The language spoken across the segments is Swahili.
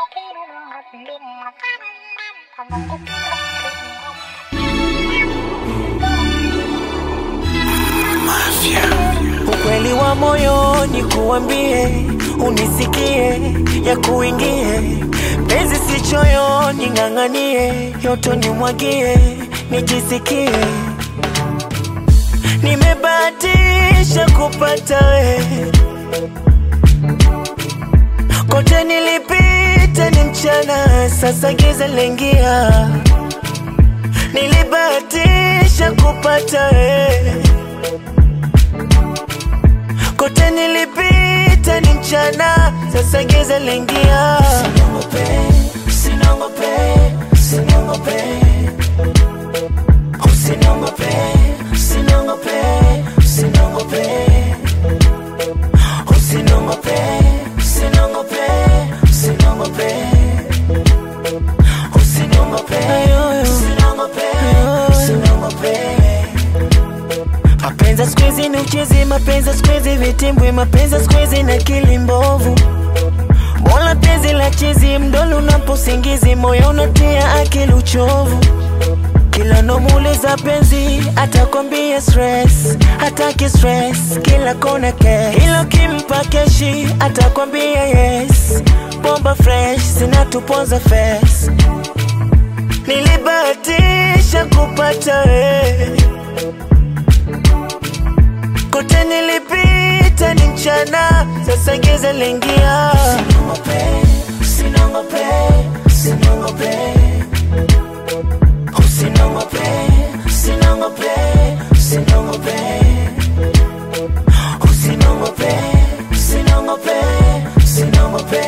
Ukweli wa moyoni kuambie, unisikie, ya kuingie penzi si choyoni, ng'ang'anie, yoto nimwagie, nijisikie nimebahatisha kupata we, kote nilipita ni mchana, sasa giza lengia, nilibahatisha kupata we kote nilipita ni mchana, sasa giza lingia. Usiniongope, usiniongope, usiniongope, usiniongope, usiniongope, usiniongope, usiniongope, usiniongope, usiniongope, usiniongope, usiniongope, usiniongope. Mapenzi siku hizi ni uchezi, mapenzi siku hizi vitimbwi, mapenzi siku hizi na akili mbovu. Bora penzi la chizi, mdolo unaposingizi, moyo unatia akili uchovu. Kila nomuuliza penzi, atakwambia stress, hataki stress, kila kona cash. Ila ukimpa keshi, atakwambia yes, bomba fresh, zinatuponza face. Nilibahatisha kupata wewe kote nilipita ni mchana, sasa giza lingia. Usiniongope, usiniongope, usiniongope, usiniongope, usiniongope, usiniongope, usiniongope, usiniongope,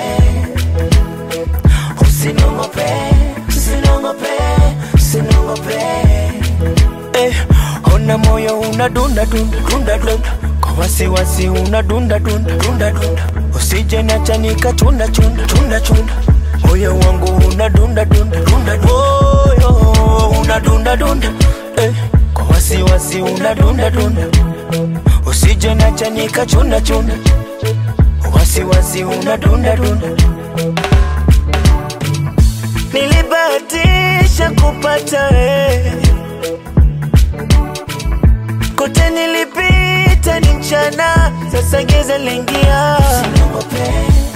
usiniongope, usiniongope, usiniongope. Eh, ona moyo unadunda dunda dunda dunda kwa wasiwasi unadunda dunda dunda dunda usije niacha nikachunda chunda chunda chunda moyo wangu unadunda dunda dunda dunda moyo unadunda dunda eh, kwa wasiwasi unadunda dunda usije niacha nikachunda chunda wasiwasi unadunda dunda nilibahatisha kupata wewe kote nilipita ni mchana, sasa giza lingia. Usiniongope,